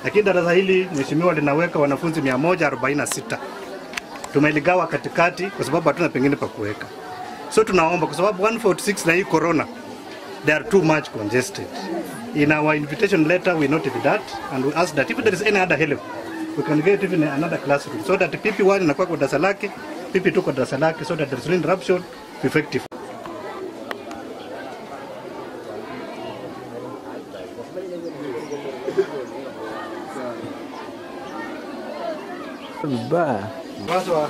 lakini darasa hili mheshimiwa linaweka wanafunzi 146 tumeligawa katikati kwa sababu hatuna pengine pa kuweka. So tunaomba kwa sababu 146 na hii corona they are too much congested. In our invitation letter we noted that and we ask that if there is any other help we can get even another classroom so that PP1 inakuwa kwa darasa lake, PP2 kwa darasa lake so that there is no interruption effective. Vibaya. Wazo wa